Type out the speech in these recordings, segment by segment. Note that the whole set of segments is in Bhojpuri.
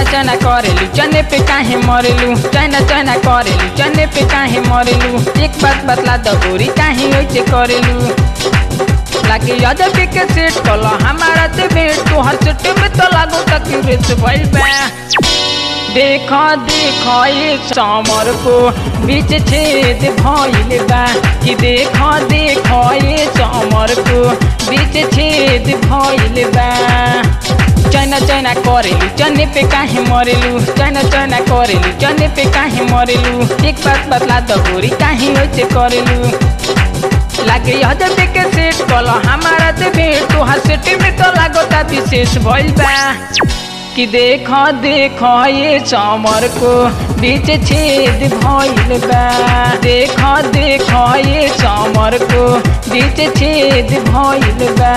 चना करेलू चने पे काहे मरेलू चना चना करेलू चने पे काहे मरेलू एक बात बतला द गोरी काहे ओइसे करेलू लागे अदब के सेट कला हमारा ते भेट तो हर सेट में तो लागो तक रेस भइल बा देखो देखो ये समर को बीच छेद भइल बा कि देखो देखो ये समर को बीच छेद भइल बा चना चना करेलू चने पे काहे मरेलू चना चना करेलू चने पे काहे मरेलू एक बात बतला द गोरी काहे ओइसे करेलू लागे अदब के सेट कला हमारा ते भेट तो हर सेट में तो लागोता विशेष भइल बा कि देखो देखो ये चमर को बीच छेद भइल बा देखो देखो ये चमर को बीच छेद भइल बा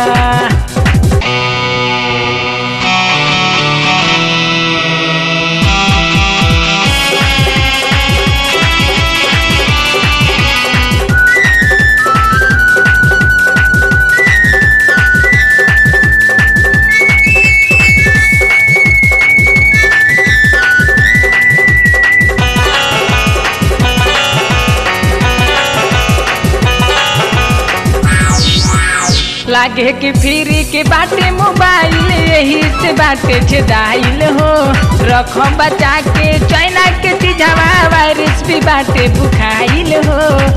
लागे कि फ्री के बाटे मोबाइल यही से बाटे छेदाइल हो रखो बचा के चाइना के चीजवा वायरस भी बाटे बुखाइल हो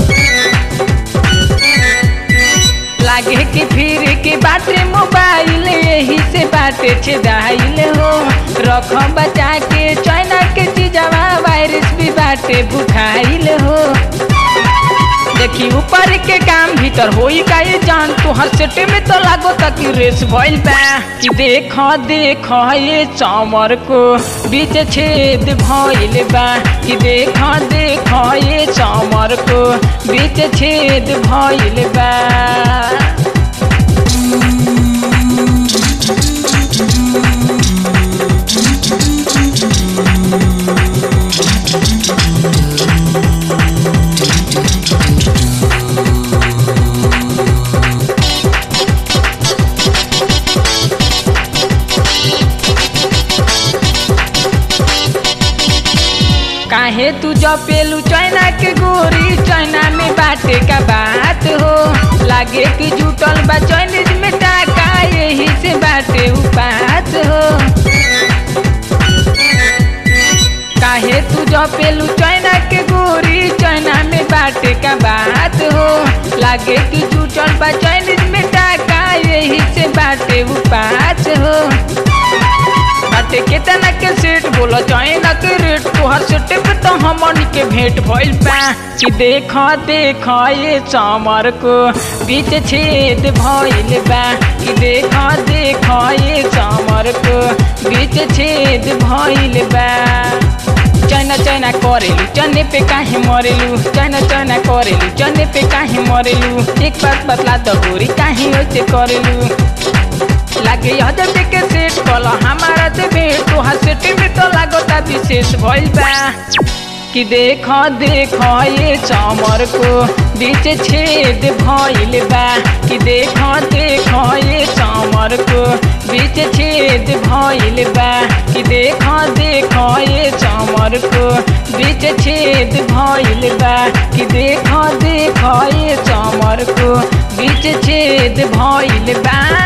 लागे कि फिर के बाटे मोबाइल यही से बाटे छेदाइल हो रखो बचा के चाइना के चीजवा वायरस भी बाटे बुखाइल हो देखी ऊपर के काम भीतर होई का ये जान तो हर सेटे में तो लागो तक रेस भइल बा कि देखो देखो ये चमर को बीच छेद भइल बा कि देखो देखो ये चमर को बीच छेद भइल बा काहे तू जपेलू चाइना के गोरी चाइना में बाटे का बात हो लागे कि जुटल बा चाइनीज में टाका यही से बाटे उपात हो काहे तू जपेलू चाइना के गोरी चाइना में बाटे का बात हो लागे कि जुटल बा चाइनीज में टाका यही से बाटे उपात हो बाटे केतना के सेट बोला चाइना के रेट तोहर सेट पे तो हमन के भेंट भइल बा कि देखो देखो ये चमर को बीच छेद भइल बा कि देखो देखो ये चमर को बीच छेद भइल बा चना चना करेलू चने पे काहे मरेलू चना चना करेलू चने पे काहे मरेलू एक बात बतला द गोरी काहे ओइसे करेलू लागे अदब के सेट कला हमारा ते भेट तो हर सेट में तो लागोता विशेष भइल बा कि देखो देखो ये चमर को बीच छेद भइल बा कि देखो देखो ये चमर को बीच छेद भइल बा कि देखो देखो ये चमर को बीच छेद भइल बा कि देखो देखो ये चमर को बीच छेद भइल बा